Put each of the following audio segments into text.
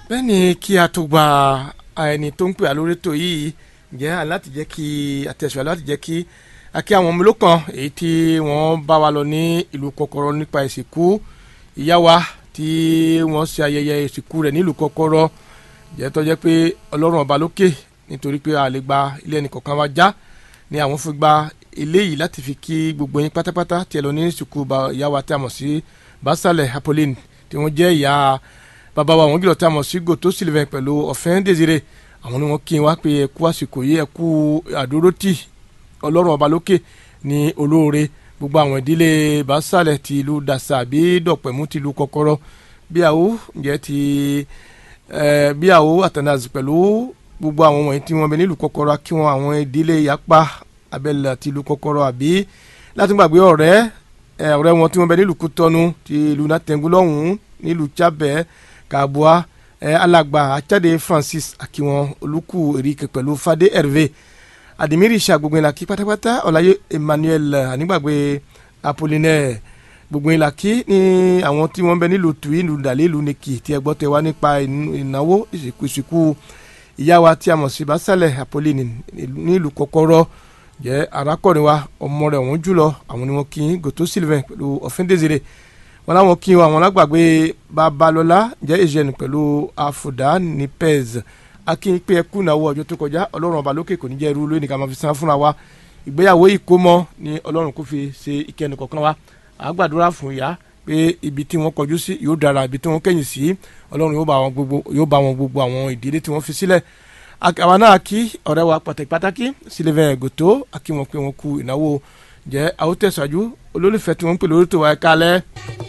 bẹ́ẹ̀ ni kí a tó gba ẹni tó ń pè á lórí ètò yìí jẹ́ láti jẹ́ kí àtẹ̀sùn láti jẹ́ kí akí àwọn ọmọ olókan èyí tí wọ́n bá wa lọ ní ìlú kọ́kọ́rọ́ nípa ìsìnkú ìyá wa tí wọ́n ṣe ayẹyẹ ìsìnkú rẹ̀ nílùú kọ́kọ́rọ́ jẹ́ tó jẹ́ pé ọlọ́run ọba lókè nítorí pé a lè gba ilé ẹnì kọ̀ọ̀kan wa já ni àwọn fi gba eléyìí láti fi kí gbogbo yín pátápátá tí ẹ lọ ní ìsìnkú ìyá wa tí a mọ̀ sí Basalẹ̀ Apolline tí wọ́n jẹ́ ìyá bàbá wa àwọn gílọ̀ tí a mọ̀ sí Gòtó Sylvain pẹ̀lú ọ̀fẹ́ Désiré àwọn ni wọ́n kí n wá pé ẹ kú àsìkò yìí ẹ kú àdúrótì ọlọ́run ọba lókè ní olóore gbogbo àwọn ìdílé Basalẹ̀ ti ìlú Dàsà àbí Dọ̀pẹ̀mú ti ìlú Kọ́kọ́rọ́ bí àwọ ǹjẹ́ ti bí àwọ àtàndàzì pẹ̀lú gbogbo àwọn wọ̀nyí tí wọ́n bẹ nílùú Kọ́kọ́rọ́ kí wọ́n àwọn ìdílé Yapa abẹ́lẹ̀ àti ìlú Kọ́kọ́rọ́ àbí láti gbàgbé ọ̀rẹ́ ọ̀rẹ́ wọn tí wọ́n bẹ nílùú Kútọ́nù ti ìlú Nàtẹ̀ngú lọ́hùn-ún nílùú Chábẹ́ Kàbúà alàgbà Achade Francis akiwọn olùkù Eric pẹ̀lú Fadé Hervé Adimiri ṣàgbogbo ìlàkí pátápátá Ọláyé Emmanuel ànígbàgbé Apollinaire gbogbo ìlàkí ní àwọn tí wọ́n bẹ nílùú tùí nílùú dàlẹ́ ìlú nìkì tí ẹ gbọ́ tẹ wá nípa ìnáwó ìsìnkú ìsìnkú ìyá wa tí a mọ̀ sí Basalẹ̀ Apolline nílùú Kọ́kọ́rọ́ jẹ́ arákùnrin wa ọmọ rẹ̀ wọ́n jùlọ àwọn ni wọ́n kí Gòtó Sylvain pẹ̀lú ọ̀fẹ́ Désiré wọn láwọn kí wọn àwọn lágbàgbé Babalọ́lá jẹ́ Eugène pẹ̀lú Àfùdá ní Pez akínyìn pé ẹkú náwó ọjọ́ tó kọjá Ọlọ́run ọba lókè kò ní jẹ́ irú lónìí ká máa fi san fúnra wa ìgbéyàwó ìkómọ ni Ọlọ́run kò fi ṣe ìkẹyìn kọ̀ọ̀kan wa àgbàdúrà fún ìyá pé ibi tí wọ́n kọjú sí yóò dára ibi tí wọ́n kẹ́yìn sí Ọlọ́run yóò bá wọn gbogbo àwọn ìdílé tí wọ́n fi sílẹ̀ àwa náà kí ọ̀rẹ́ wa pàtàkì pàtàkì Sylvain Gòtó akí wọn pé wọn kú ìnáwó jẹ́ àwòtẹ́sàájú olólùfẹ́ tí wọ́n ń pè lórí tó wa ẹ̀ka alẹ́.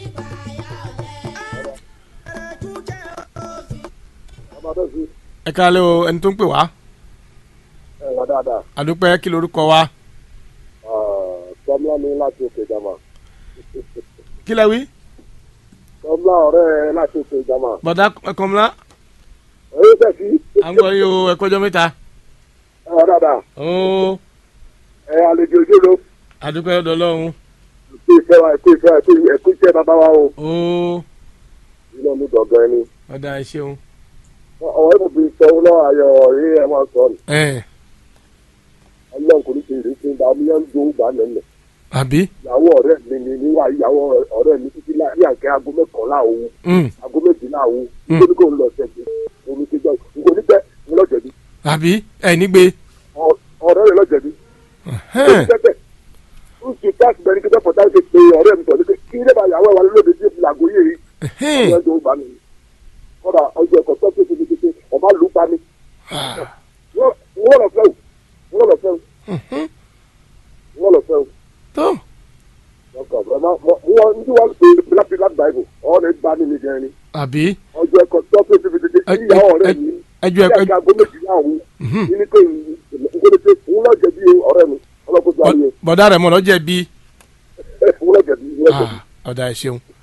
ẹ̀ka alẹ́ o ẹni tó ń pè wá. ẹ wà dáadáa. àdúpẹ́ kí lorúkọ wa. tọ́mlá ní láti òkè jama. kí lẹ wí. tọ́mlá ọ̀rẹ́ láti òkè jama. bọ̀dá kọ́mlá. èyí tẹ̀ sí. à ń gbọ́ yìí o ẹ̀kọ́jọ́ mẹ́ta. ẹ wà dáadáa. ooo ẹ àlejò ojúlo. àdúpẹ́ ọ̀dọ̀ Ọlọ́run. ẹkú ìfẹ́ wa ẹkú ìfẹ́ ẹkú ẹkú ìfẹ́ bàbá wa o. ooo ilé mi gbọ̀ngàn ẹni. ọ̀dà ẹ ṣeun. ọ̀rọ̀ yìí mo fi sọ ọ́ lọ́wọ́ ayọ̀ rí ẹ máa sọ ni. ẹ ọlọ́run kò ní ṣe ìrísí ìgbà omi yẹn ń gbó gbà nẹ́nẹ̀. àbí. ìyàwó ọ̀rẹ́ mi ni níwà ìyàwó ọ̀rẹ́ mi títí láì àǹkẹ́ aago mẹ́kànlá òun Mm. aago méjìlá òun Mm. nítorí kò ń lọ ṣẹ́gi omi ti jọ nǹkan onígbẹ́ ń lọ́jẹ̀bi àbí ẹ nígbè. ọ̀rẹ́ rẹ̀ lọ́jẹ̀bi Ẹhẹ́n. tẹ́tẹ́ ó sì táàsì bẹ́ẹ̀ ni kí tẹ́pọ̀ táàsì pé ọ̀rẹ́ mi sọ̀rọ̀ kí ilé bàyà wẹ̀ wà lóde tí làgò yé yìí Ẹhẹ́n. ọ̀rẹ́ tó bá mi kọ́dà ọjọ́ ẹ̀kọ́ tó tó tó tó ọba lù pa mi Ah. wọ́n lọ fẹ́ o wọ́n lọ fẹ́ o Mhm. wọ́n lọ fẹ́ o tó ọkọ̀ wọ́n ń tí wọ́n pè láti láti báyìí ọ̀rẹ́ bá mi ní gẹ̀rin àbí. ọjọ́ ẹ̀kọ́ tó tó tó tó tó Ẹ- ìyá ẹ- ọ̀rẹ́ ẹ- mi ẹjọ́ ẹ- ní àgbà aago méjìlá òun Mhm. ní pé nkólété òun lọ́jẹ̀ bí ọ̀rẹ́ mi ọlọ́kùnrin ayé bọ̀dá rẹ̀ mọ̀ lọ́jẹ̀ bí. òun lọ́jẹ̀ bí òun lọ́jẹ̀ bí. ọ̀dà ẹ ṣeun.